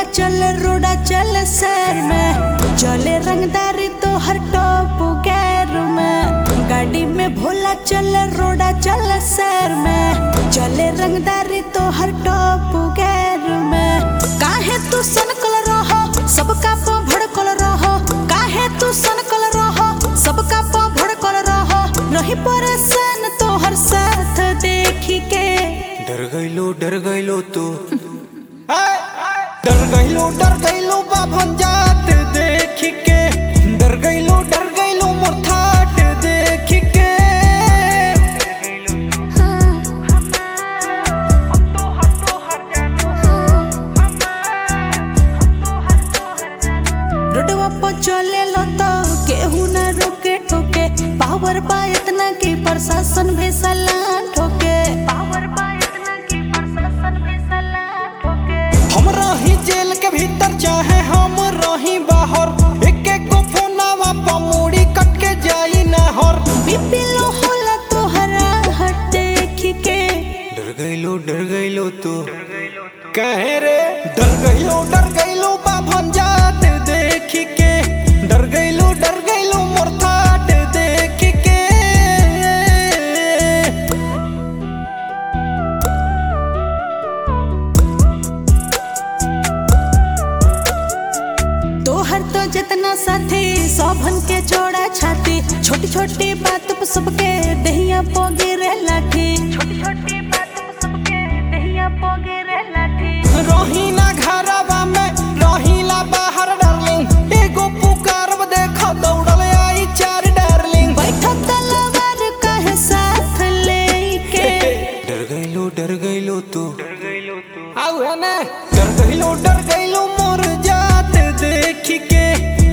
चले रोड़ा चले शहर में चले रंगदारी तो हर टॉप गैर में गाड़ी में भोला चले रोड़ा चले शहर में चले रंगदारी तो हर टॉप गैर में काहे तू सनकल रहो सबका पो भड़कल रहो काहे तू सनकल रहो सबका पो भड़कल रहो रही परेशान तो हर साथ देखी के डर गइलो डर गइलो तू डर गइलो डर गइलो बाभन जात देख के डर गइलो डर गइलो मोर थाट देख के रोडवा पर चले लो तो केहू ना रोके ठोके पावर बा इतना कि प्रशासन भी सलाह ठोके पावर बा इतना कि प्रशासन भी सलाह ठोके हम रही जेल के भीतर चाहे हम रही बाहर एक एक को फोनावा पर मूड़ी कट के जाई ना हर बीपी लो होला तोहरा हट देख के डर गइलो डर गइलो तू कहे रे डर गइलो डर गइलो बाभन जात देख के डर गइलो डर गइलो मोर थाट देख के तोहर तो जितना साथी सौभन के जोड़ा छाती छोटी छोटी बात पे सबके दहिया पोगे रे लाठी छोटी छोटी बात पे सबके दहिया पोगे रे लाठी रही ना घरवा में रही ला बाहर डार्लिंग एगो पुकारब देख दौड़ल आई चार डार्लिंग बैठक तलवार कहे साथ लेके डर गइलो डर गइलो तू आउ है ना डर गइलो डर गइलो मोर जात देख के